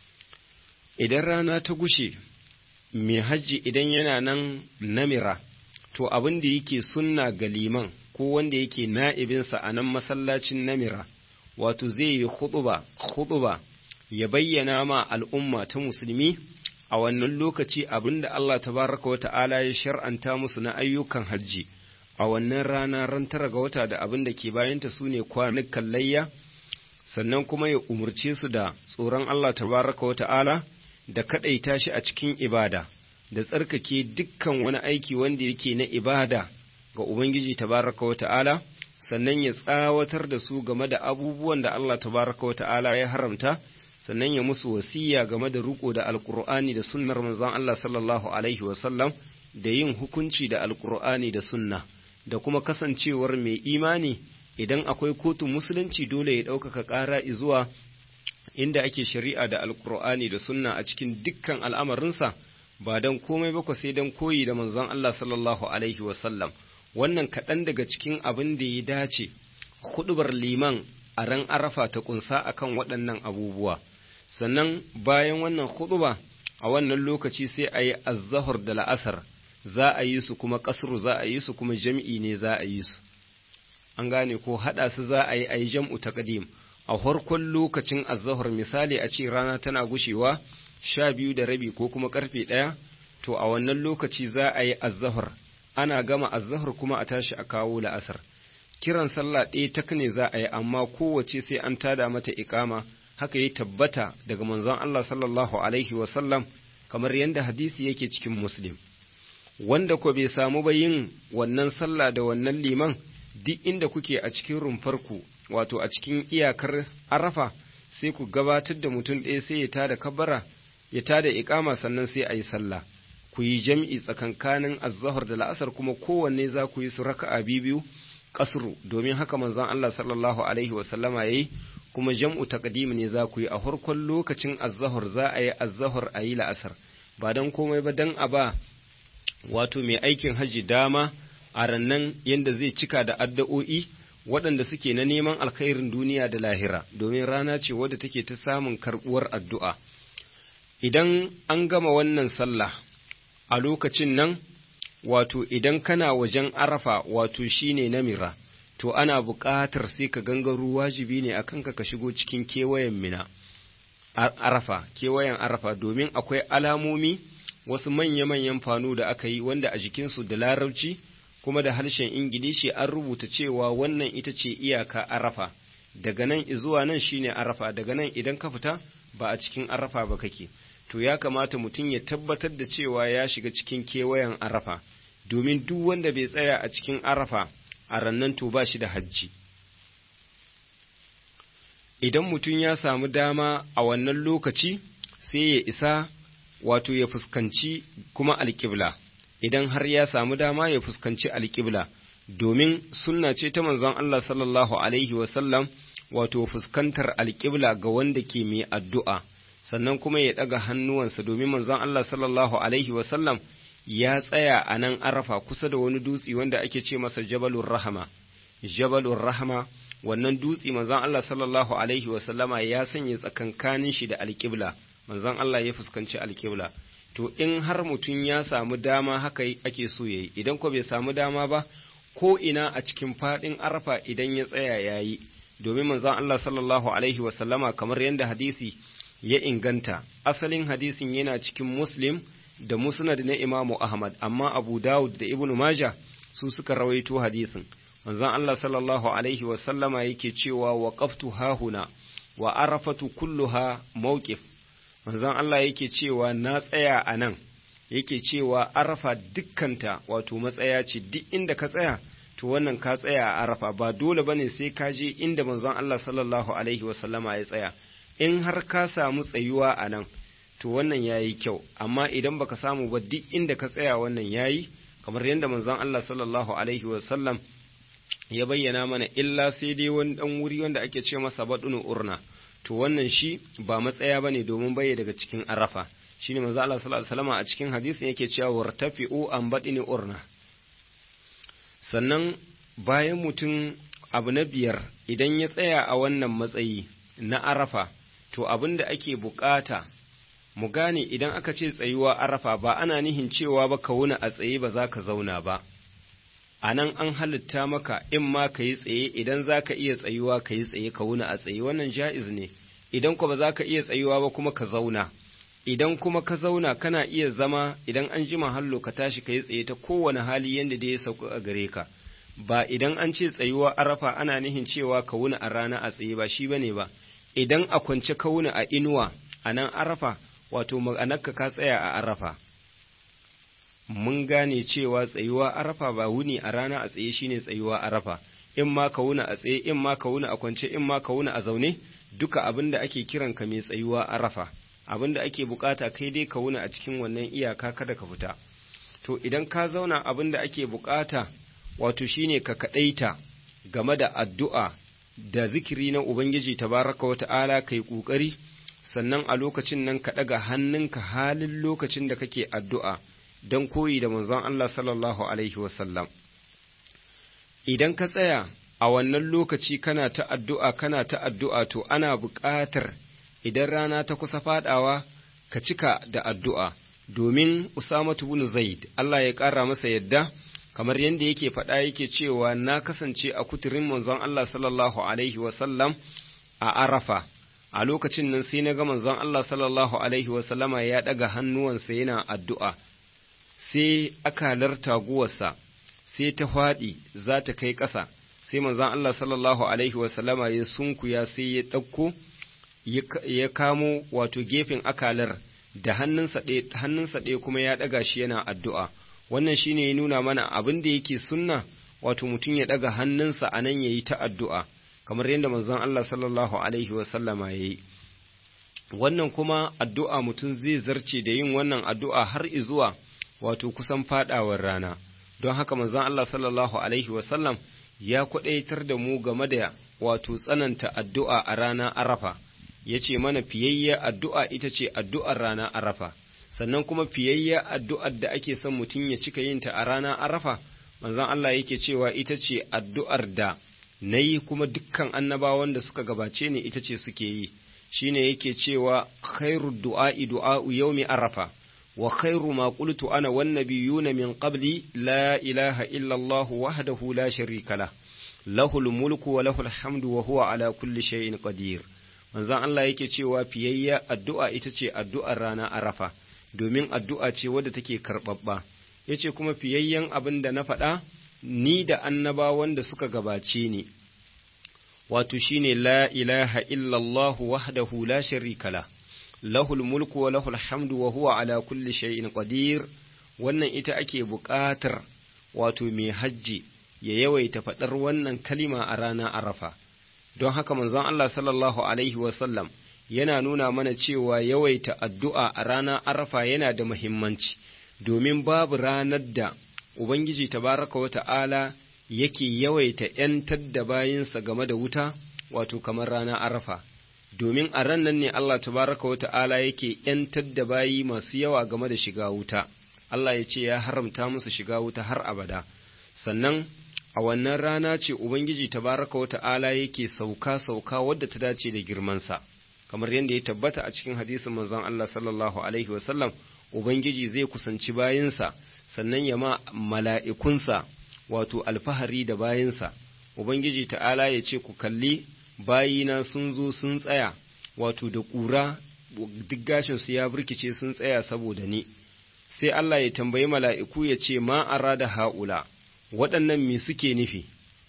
idan rana ta gushe mai hajji idan yana nan namira to abin da yake sunna ga liman ko wanda yake na'ibinsa a nan masallacin namira wato zai yi khutuba khutuba ya bayyana ma al'umma ta musulmi a wannan lokaci abinda Allah tabaraka wa ta'ala ya shar'anta musu na ayyukan hajji a wannan rana ran tara ga wata da abin da ke bayanta su ne kwanukan layya sannan kuma ya umurce su da tsoron Allah tabaraka wa ta'ala da kaɗaita shi a cikin ibada da tsarkake dukkan wani aiki wanda yake na ibada ga Ubangiji tabaraka wa ta'ala sannan ya tsawatar da su game da abubuwan da Allah tabaraka wa ta'ala ya haramta sannan ya musu wasiya game da riko da alkur'ani da sunnar manzon Allah sallallahu alaihi wasallam da yin hukunci da alkur'ani da sunna da kuma kasancewar mai imani idan akwai kotun musulunci dole ya ɗaukaka ƙara zuwa inda ake shari'a da alkur'ani da sunna a cikin dukkan al'amarinsa ba don komai ba sai don koyi da manzon Allah sallallahu alaihi wasallam wannan kaɗan daga cikin abin da ya dace hudubar liman a ran arafa ta kunsa akan waɗannan abubuwa sannan bayan wannan huduba a wannan lokaci sai a yi azzahar da la'asar za a yi su kuma kasru za a yi su kuma jam'i ne za a yi su an gane ko haɗa su za a yi a yi jam'u taqdim a farkon lokacin azzahar misali a ce rana tana gushewa sha biyu da rabi ko kuma karfe ɗaya to a wannan lokaci za a yi azzahar ana gama azzahar kuma a tashi a kawo la'asar kiran sallah ɗaya tak ne za a yi amma kowace sai an tada mata iƙama haka ya tabbata daga manzon Allah sallallahu alaihi wasallam kamar yadda hadisi yake cikin muslim wanda ko bai samu ba yin wannan sallah da wannan liman duk inda kuke a cikin rumfarku wato a cikin iyakar arafa sai ku gabatar da mutum ɗaya sai ya tada kabara ya tada iƙama sannan sai a yi sallah ku yi jam'i tsakankanin azzahar da la'asar kuma kowanne za ku yi su raka'a biyu kasru domin haka manzon Allah sallallahu alaihi wa sallama yayi kuma jam'u taqdim ne za ku yi a farkon lokacin azzahar za a yi azzahar a yi la'asar ba dan komai ba dan a ba wato mai aikin haji dama a rannan yanda zai cika da addu'o'i waɗanda suke na neman alkhairin duniya da lahira domin rana ce wadda take ta samun karɓuwar addu'a idan an gama wannan sallah a lokacin nan wato idan kana wajen arafa wato shine namira to ana buƙatar sai ka gangaro wajibi ne a kanka ka shigo cikin kewayen mina arafa kewayen arafa domin akwai alamomi wasu manya-manyan fano da aka yi wanda a jikinsu da larabci kuma da harshen ingilishi an rubuta cewa wannan ita ce iyaka arafa daga nan zuwa nan shine arafa daga nan idan ka fita ba a cikin arafa ba kake to ya kamata mutum ya tabbatar da cewa ya shiga cikin kewayen arafa domin duk wanda bai tsaya a cikin arafa a rannan to ba shi da hajji idan mutum ya samu dama a wannan lokaci sai ya isa wato ya fuskanci kuma alƙibla idan har ya samu dama ya fuskanci alƙibla domin sunna ce ta manzon Allah sallallahu alaihi wasallam wato fuskantar alƙibla ga wanda ke mai addu'a sannan kuma ya ɗaga hannuwansa domin manzon Allah sallallahu alaihi wasallam ya tsaya a nan arafa kusa da wani dutse wanda ake ce masa jabalur rahama jabalur rahama wannan dutse manzon Allah sallallahu alaihi wasallama ya sanya tsakankanin shi da alƙibla manzon Allah ya fuskanci alƙibla to in har mutum ya samu dama haka ake so yayi idan ko bai samu dama ba ko ina a cikin faɗin arafa idan ya tsaya yayi domin manzon Allah sallallahu alaihi wasallama kamar yadda hadisi ya inganta asalin hadisin yana cikin muslim da musnad na imamu ahmad amma abu dawud da ibnu maja su suka rawaito hadisin manzon Allah sallallahu alaihi wasallama yake cewa waqaftu hahuna wa arafatu kulluha mawqif manzon Allah yake cewa na tsaya a nan yake cewa arafa dukkanta wato matsaya ce duk inda ka tsaya to wannan ka tsaya a arafa ba dole bane sai ka je inda manzon Allah sallallahu alaihi wasallama ya tsaya in har ka samu tsayuwa a nan to wannan yayi kyau amma idan baka samu ba duk inda ka tsaya wannan yayi kamar yadda manzon Allah sallallahu alaihi wasallam ya bayyana mana illa sai dai wani dan wuri wanda ake ce masa badunu urna to wannan shi ba matsaya bane domin baye daga cikin arafa shine manzo Allah sallallahu alaihi wasallam a cikin hadisin yake cewa wartafi'u an badini urna sannan bayan mutum abu na biyar idan ya tsaya a wannan matsayi na arafa to abin da ake bukata mu gane idan aka ce tsayuwa arafa ba ana nihin cewa ba ka wuna a tsaye ba za ka zauna ba a nan an halitta maka in ma ka yi tsaye idan za ka iya tsayuwa ka yi tsaye ka wuna a tsaye wannan ja'iz ne idan kuma ba za ka iya tsayuwa ba kuma ka zauna idan kuma ka zauna kana iya zama idan an jima hallo ka tashi ka yi tsaye ta kowane hali yadda da ya sauka a gare ka ba idan an ce tsayuwa arafa ana nihin cewa ka wuna a rana a tsaye ba shi bane ba idan a kwance ka wuna a inuwa a nan arafa wato ma'anarka ka tsaya a arafa mun gane cewa tsayuwa arafa ba wuni a rana a tsaye shine tsayuwa arafa in ma ka wuna a tsaye in ma ka wuna a kwance in ma ka wuna a zaune duka abin da ake kiran ka mai tsayuwa arafa abin da ake bukata kai dai ka wuna a cikin wannan iyaka kada ka fita to idan ka zauna abin da ake bukata wato shine ka kadaita game da addu'a da zikiri na ubangiji tabaraka wa ta'ala kai kokari sannan a lokacin nan ka daga hannunka halin lokacin da kake addu'a don koyi da manzon Allah sallallahu Alaihi wasallam. Idan ka tsaya a wannan lokaci kana ta addu'a kana ta addu'a to ana buƙatar idan rana ta kusa faɗawa ka cika da addu'a domin Usamatu bin Zaid Allah ya ƙara masa yadda kamar yadda yake faɗa yake cewa na kasance a kuturin manzon Allah sallallahu Alaihi wasallam a Arafa. A lokacin nan sai na ga manzon Allah sallallahu Alaihi wasallama ya ɗaga hannuwansa yana addu'a. sai akalar taguwarsa sai ta faɗi za ta kai ƙasa sai manzon Allah sallallahu alaihi wasallama ya sunkuya sai ya ɗauko ya kamo wato gefen akalar da hannunsa ɗaya kuma ya ɗaga shi yana addu'a wannan shine ya nuna mana abin da yake sunna wato mutum ya ɗaga hannunsa a nan ya yi ta addu'a kamar yadda manzon Allah sallallahu alaihi wasallama ya yi wannan kuma addu'a mutum zai zarce da yin wannan addu'a har izuwa wato kusan fadawar rana don haka manzon Allah sallallahu alaihi wasallam ya kwadaitar da mu game da wato tsananta addu'a a rana arafa ya ce mana fiyayya addu'a ita ce addu'ar rana arafa sannan kuma fiyayya addu'ar da ake son mutum ya cika yinta a rana arafa manzon Allah yake cewa ita ce addu'ar da na yi kuma dukkan annabawan da suka gabace ni ita ce suke yi shine yake cewa khairu du'a'i du'a'u yaumi arafa وخير ما قلت أنا والنبيون من قبلي لا إله إلا الله وحده لا شريك له له الملك وله الحمد وهو على كل شيء قدير manzon Allah yake cewa fiyayya addu'a ita ce addu'ar rana arafa domin addu'a ce wadda take karɓaɓɓa ya ce kuma fiyayyen abin da na faɗa ni da annabawan da suka gabace ni wato shine la ilaha illallah wahdahu la sharika la lahul mulku wa lahul hamdu wa huwa ala kulli shay'in qadir wannan ita ake buƙatar wato mai hajji ya yawaita faɗar wannan kalima a rana arafa don haka manzon Allah sallallahu alaihi wasallam yana nuna mana cewa yawaita addu'a a rana arafa yana da muhimmanci domin babu ranar da Ubangiji tabaraka wa ta'ala yake yawaita ‘yantar da bayinsa game da wuta wato kamar rana arafa domin a ran nan ne Allah tabaraka wa ta'ala yake ‘yantar da bayi masu yawa game da shiga wuta Allah ya ce ya haramta musu shiga wuta har abada sannan a wannan rana ce Ubangiji tabaraka wa ta'ala yake sauka-sauka wadda ta dace da girmansa, kamar yadda ya tabbata a cikin hadisin manzon Allah sallallahu Alaihi wasallam, Ubangiji zai kusanci bayinsa, sannan ya ma mala'ikunsa wato alfahari da bayinsa, Ubangiji ta'ala ya ce ku kalli bayina sun zo sun tsaya, wato da ƙura duk gashinsu ya birkice sun tsaya saboda ni. Sai Allah ya tambayi mala'iku ya ce ma da ha'ula. waɗannan me suke nufi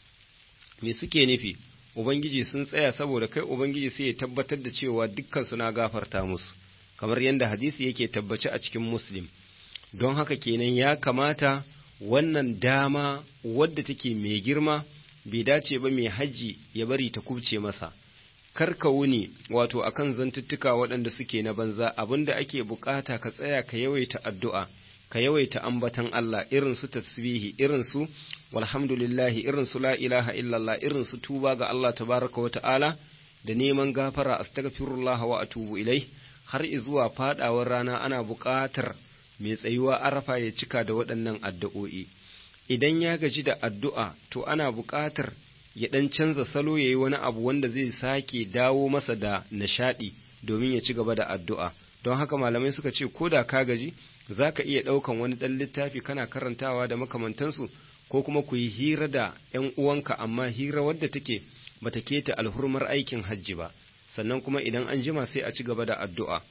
me suke nufi ubangiji sun tsaya saboda kai ubangiji sai ya tabbatar da cewa dukkan suna gafarta musu kamar yadda hadisi yake tabbace a cikin muslim don haka kenan ya kamata wannan dama wadda take mai girma bai dace ba mai hajji ya bari ta kubce masa karka wuni wato akan zantuttuka waɗanda suke na banza abinda ake bukata ka tsaya ka yawaita addu'a ka yawaita ambatan Allah irin su tasbihi irin su walhamdulillahi irin su la ilaha illallah irin su tuba ga Allah tabaraka wa ta'ala da neman gafara astaghfirullah wa atubu ilai har zuwa fadawar rana ana buƙatar mai tsayuwa arafa ya cika da waɗannan addu'o'i idan ya gaji da addu'a to ana buƙatar ya ɗan canza salo ya yi wani abu wanda zai sake dawo masa da nishaɗi domin ya ci gaba da addu'a don haka malamai suka ce ko da ka gaji za ka iya ɗaukan wani ɗan littafi kana karantawa da makamantansu ko kuma ku yi hira da ‘yan uwanka amma hira wadda take bata keta alhurmar aikin hajji ba sannan kuma idan an jima sai a ci gaba da addu'a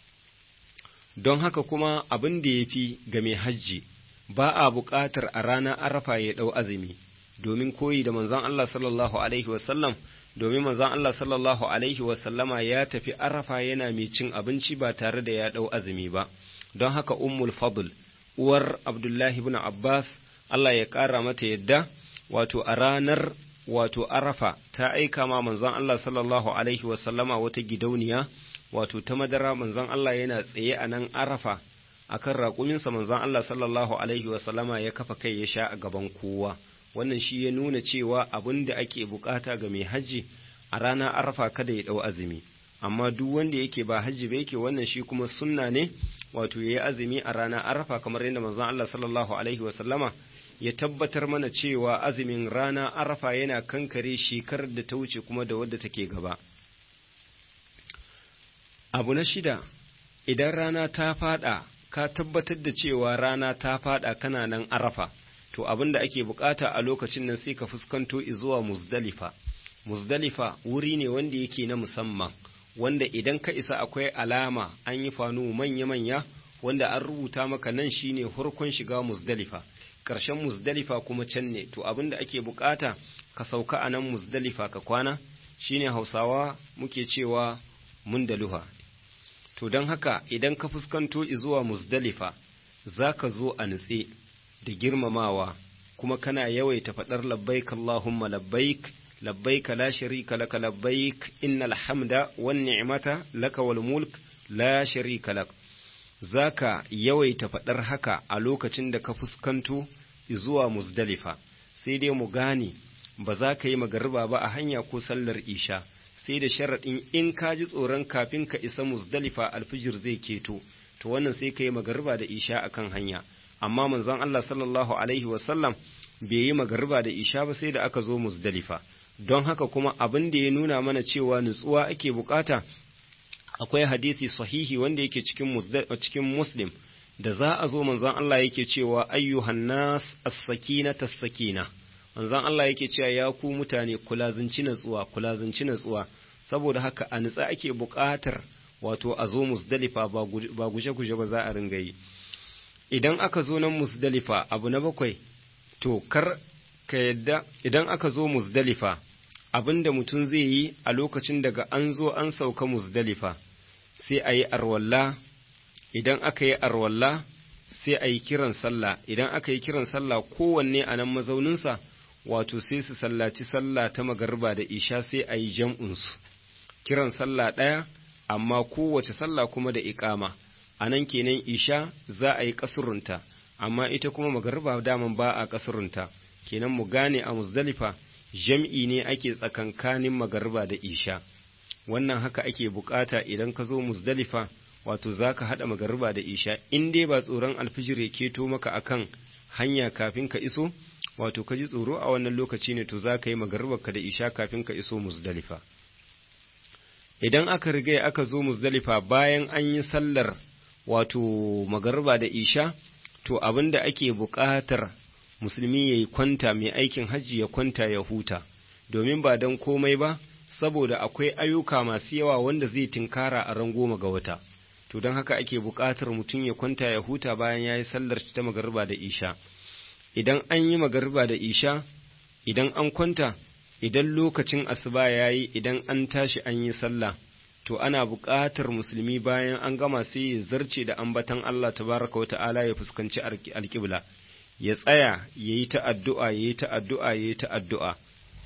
don haka kuma abin da ya fi ga mai hajji ba a buƙatar a rana arafa ya ɗau azumi domin koyi da manzon Allah sallallahu alaihi wasallam domin manzon Allah sallallahu alaihi wasallama ya tafi arafa yana mai cin abinci ba tare da ya ɗau azumi ba don haka ummul fadl uwar abdullahi ibn abbas Allah ya ƙara mata yadda wato a ranar wato arafa ta aika ma manzon Allah sallallahu alaihi wasallama wata gidauniya wato ta madara manzon Allah yana tsaye a nan arafa akan raƙuminsa manzon Allah sallallahu alaihi wasallama ya kafa kai ya sha a gaban kowa wannan shi ya nuna cewa abin da ake bukata ga mai hajji a rana arafa kada ya ɗau azumi amma duk wanda yake ba hajji ba yake wannan shi kuma sunna ne wato ya yi azumi a rana arafa kamar yadda manzon Allah sallallahu alaihi wasallama ya tabbatar mana cewa azumin rana arafa yana kankare shekarar da ta wuce kuma da wadda take gaba abu na shida idan rana ta fada ka tabbatar da cewa rana ta fada kana nan arafa to abin da ake bukata a lokacin nan sai ka fuskanto zuwa muzdalifa muzdalifa wuri ne wanda yake na musamman wanda idan ka isa akwai alama an yi fanu manya-manya wanda an rubuta maka nan shine hurkun shiga muzdalifa ƙarshen muzdalifa kuma can ne to abin da ake bukata ka sauka a nan muzdalifa ka kwana shine hausawa muke cewa mun da luha to don haka idan ka fuskanto zuwa muzdalifa za ka zo a nutse da girmamawa kuma kana yawaita faɗar labbaik Allahumma labbaik labbaik la sharika laka labbaik innal hamda wan ni'mata laka wal mulk la sharika lak zaka yawaita faɗar haka a lokacin da ka fuskanto zuwa muzdalifa sai dai mu gane ba za ka yi magariba ba a hanya ko sallar isha sai da sharaɗin in ka ji tsoron kafin ka isa muzdalifa alfijir zai keto to wannan sai ka yi magariba da isha akan hanya amma manzon Allah sallallahu alaihi wasallam bai yi magariba da isha ba sai da aka zo muzdalifa don haka kuma abin da ya nuna mana cewa nutsuwa ake bukata akwai hadisi sahihi wanda yake cikin cikin muslim da za a zo manzon Allah yake cewa ayyuhan nas as-sakinata as-sakina manzon Allah yake cewa ya ku mutane kula zinci natsuwa kula zinci natsuwa saboda haka a nutsa ake buƙatar wato a zo musdalifa ba guje-guje ba za a ringa yi idan aka zo nan musdalifa abu na bakwai to kar ka yadda idan aka zo musdalifa abin da mutum zai yi a lokacin daga an zo an sauka musdalifa sai a yi arwalla idan aka yi arwalla sai a yi kiran sallah idan aka yi kiran sallah kowanne a nan mazauninsa wato sai su sallaci sallah ta magarba da isha sai a yi jam'unsu kiran sallah ɗaya amma kowace sallah kuma da iƙama a nan kenan isha za a yi ƙasurunta amma ita kuma magarba daman ba a ƙasurunta kenan mu gane a muzdalifa jam'i ne ake tsakankanin magarba da isha wannan haka ake bukata idan ka zo muzdalifa wato za ka haɗa magariba da isha in dai ba tsoron alfijir ya keto maka akan hanya kafin ka iso wato ka ji tsoro a wannan lokaci ne to za ka yi magaribarka da isha kafin ka iso muzdalifa idan aka riga aka zo muzdalifa bayan an yi sallar wato magariba da isha to abin da ake buƙatar musulmi ya yi kwanta mai aikin hajji ya kwanta ya huta domin ba don komai ba saboda akwai ayyuka masu yawa wanda zai tinkara a ran goma ga wata to don haka ake buƙatar mutum ya kwanta ya huta bayan ya yi sallar ta magariba da isha idan an yi magariba da isha idan an kwanta idan lokacin asuba ya yi idan an tashi an yi sallah to ana buƙatar musulmi bayan an gama sai ya zarce da ambatan Allah tabaraka wa ta'ala ya fuskanci alƙibla ya tsaya ya yi ta addu'a ya yi ta addu'a ya yi ta addu'a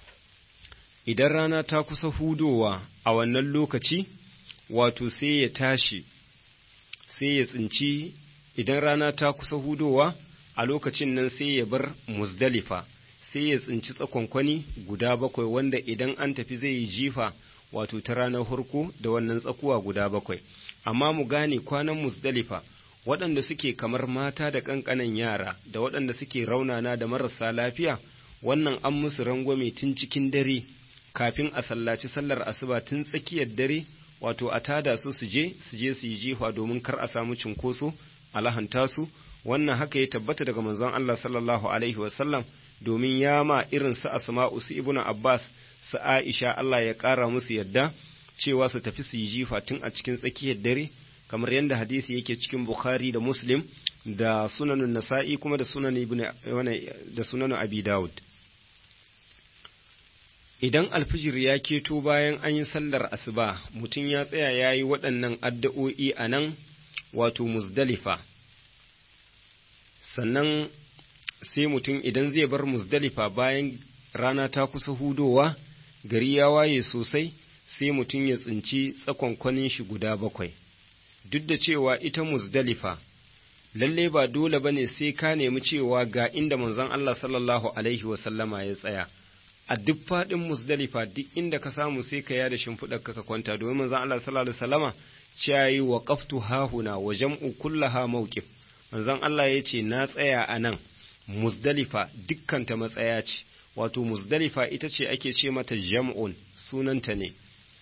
idan rana ta kusa hudowa a wannan lokaci wato sai ya tashi sai ya tsinci idan rana ta kusa hudowa a lokacin nan sai ya bar muzdalifa sai ya tsinci tsakonkwani guda bakwai wanda idan an tafi zai yi jifa wato ta ranar harko da wannan tsakuwa guda bakwai amma mu gane kwanan muzdalifa waɗanda suke kamar mata da ƙanƙanan yara da waɗanda suke raunana da marasa lafiya wannan an musu rangwame tun cikin dare kafin a sallaci sallar asuba tun tsakiyar dare wato a tada su su je su je su yi jifa domin kar a samu cinkoso a lahanta su wannan haka ya tabbata daga manzon Allah sallallahu alaihi wasallam domin ya ma irin su asma'u su ibnu abbas su aisha Allah ya kara musu yadda cewa su tafi su yi jifa tun a cikin tsakiyar dare kamar yadda hadisi yake cikin bukhari da muslim da sunanun nasa'i kuma da sunan ibn da sunan abi daud idan alfijir ya keto bayan an yi sallar asuba mutum ya tsaya ya yi waɗannan addu'o'i a nan wato muzdalifa sannan sai mutum idan zai bar muzdalifa bayan rana ta kusa hudowa gari ya waye sosai sai mutum ya tsinci tsakonkwanin shi guda bakwai duk da cewa ita muzdalifa lalle ba dole bane sai ka nemi cewa ga inda manzon Allah sallallahu alaihi wasallama ya tsaya a duk faɗin musdalifa duk inda ka samu sai ka yada shimfiɗar ka kwanta domin manzon Allah sallallahu alaihi wasallama cewa wa qaftu hahuna wa jam'u kullaha mawqif manzon Allah ya ce na tsaya a nan musdalifa dukkan ta matsaya ce wato musdalifa ita ce ake ce mata jam'un sunanta ne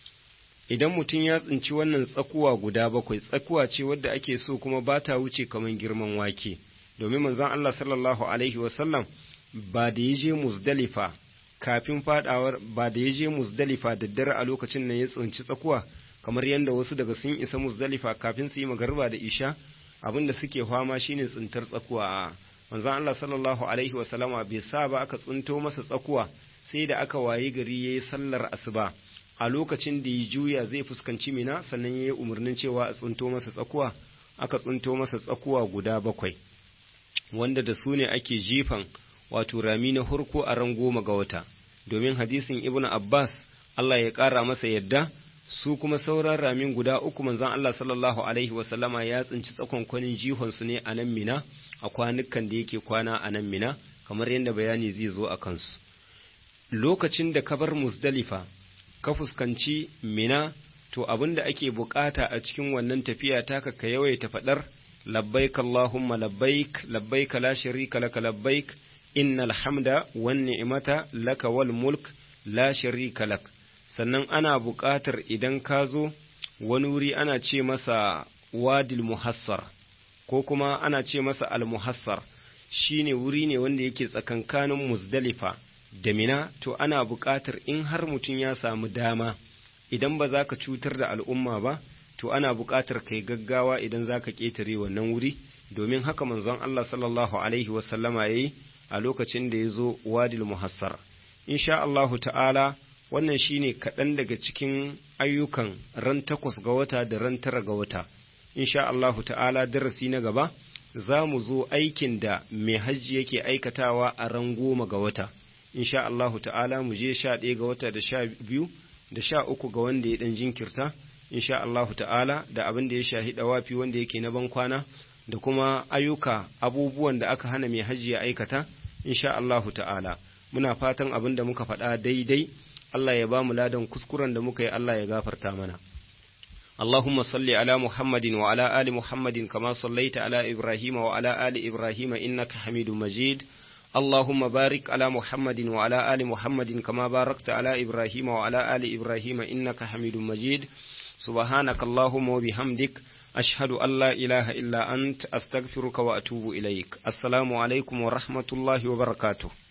idan mutum ya tsinci wannan tsakuwa guda bakwai tsakuwa ce wadda ake so kuma ba ta wuce kamar girman wake domin manzon Allah sallallahu alaihi wasallam ba da ya je musdalifa kafin fadawar ba da ya je muzdalifa da dare a lokacin nan ya tsinci tsakuwa kamar yadda wasu daga sun isa muzdalifa kafin su yi magarba da isha abin da suke fama shine tsintar tsakuwa a manzon Allah sallallahu alaihi wasallama bai sa ba aka tsinto masa tsakuwa sai da aka wayi gari yayi sallar asuba a lokacin da ya juya zai fuskanci mina sannan ya yi umarnin cewa a tsinto masa tsakuwa aka tsinto masa tsakuwa guda bakwai wanda da su ne ake jifan wato rami na hurko a ran goma ga wata domin hadisin ibn abbas allah ya ƙara masa yadda su kuma sauran ramin guda uku manzon allah sallallahu alaihi wasallama ya tsinci tsakonkwanin jihonsu ne a nan mina a kwanukan da yake kwana a nan mina kamar yadda bayani zai zo a kansu lokacin da ka bar musdalifa ka fuskanci mina to abin da ake bukata a cikin wannan tafiya taka ka yawaita faɗar labbaik Allahumma labbaik labbaik la sharika laka labbaik innal hamda wan ni'mata laka wal mulk la sharika lak sannan ana buƙatar idan ka zo wani wuri ana ce masa wadil muhassar ko kuma ana ce masa al muhassar shine wuri ne wanda yake tsakankanin muzdalifa da mina to ana buƙatar in har mutum ya samu dama idan ba za ka cutar da al'umma ba to ana buƙatar kai gaggawa idan za ka ƙetare wannan wuri domin haka manzon Allah sallallahu alaihi wasallama ya yi a lokacin da ya zo wadil muhassar insha Allahu ta'ala wannan shine kaɗan daga cikin ayyukan ran takwas ga wata da ran tara ga wata insha Allahu ta'ala darasi na gaba za mu zo aikin da mai hajji yake aikatawa a ran goma ga wata insha Allahu ta'ala mu je sha ɗaya ga wata da sha biyu da sha uku ga wanda ya ɗan jinkirta insha Allahu ta'ala da abin da ya shahi dawafi wanda yake na bankwana da kuma ayyuka abubuwan da aka hana mai hajji ya aikata insha Allahu ta'ala muna fatan abin da muka faɗa daidai Allah ya ba mu ladan kuskuren da muka yi Allah ya gafarta mana اللهم صل على محمد وعلى آل محمد كما صليت على إبراهيم وعلى آل إبراهيم إنك حميد مجيد اللهم بارك على محمد وعلى آل محمد كما باركت على إبراهيم وعلى آل إبراهيم إنك حميد مجيد سبحانك اللهم وبحمدك أشهد أن لا إله إلا أنت أستغفرك وأتوب إليك السلام عليكم ورحمة الله وبركاته